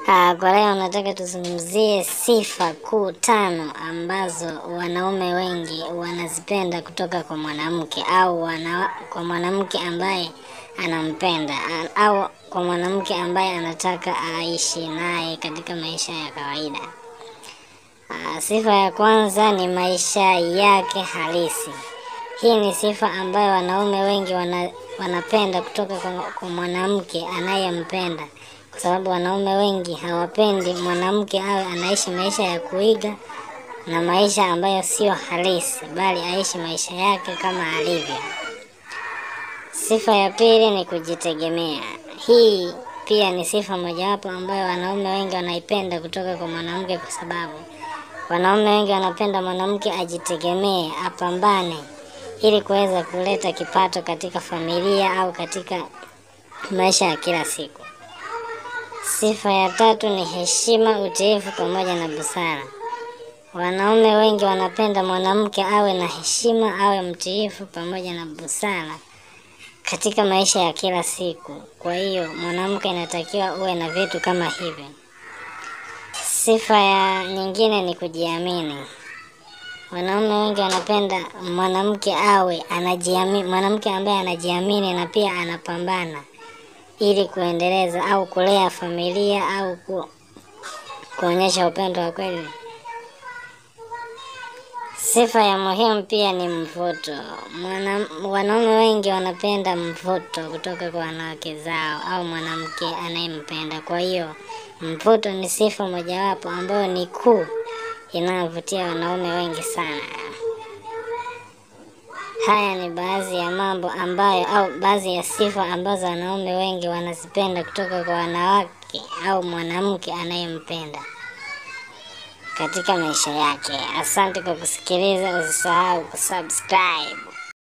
Ah, kwa leo nataka tuzungumzie sifa kuu tano ambazo wanaume wengi wanazipenda kutoka kwa mwanamke au wana, kwa mwanamke ambaye anampenda a- au kwa mwanamke ambaye anataka aishi naye katika maisha ya kawaida. Ah, sifa ya kwanza ni maisha yake halisi. Hii ni sifa ambayo wanaume wengi wana, wanapenda kutoka kwa, kwa mwanamke anayempenda, kwa sababu wanaume wengi hawapendi mwanamke awe anaishi maisha ya kuiga na maisha ambayo sio halisi, bali aishi maisha yake kama alivyo. Sifa ya pili ni kujitegemea. Hii pia ni sifa mojawapo ambayo wanaume wengi wanaipenda kutoka kwa mwanamke, kwa sababu wanaume wengi wanapenda mwanamke ajitegemee, apambane ili kuweza kuleta kipato katika familia au katika maisha ya kila siku. Sifa ya tatu ni heshima, utiifu pamoja na busara. Wanaume wengi wanapenda mwanamke awe na heshima, awe mtiifu pamoja na busara katika maisha ya kila siku. Kwa hiyo mwanamke inatakiwa uwe na vitu kama hivyo. Sifa ya nyingine ni kujiamini. Wanaume wengi wanapenda mwanamke awe anajiamini, mwanamke ambaye anajiamini na pia anapambana ili kuendeleza au kulea familia au ku, kuonyesha upendo wa kweli. Sifa ya muhimu pia ni mvuto. Mwana, wanaume wengi wanapenda mvuto kutoka kwa wanawake zao au mwanamke anayempenda. Kwa hiyo mvuto ni sifa mojawapo ambayo ni kuu inayovutia wanaume wengi sana. Haya ni baadhi ya mambo ambayo au baadhi ya sifa ambazo wanaume wengi wanazipenda kutoka kwa wanawake au mwanamke anayempenda katika maisha yake. Asante kwa kusikiliza, usisahau kusubscribe.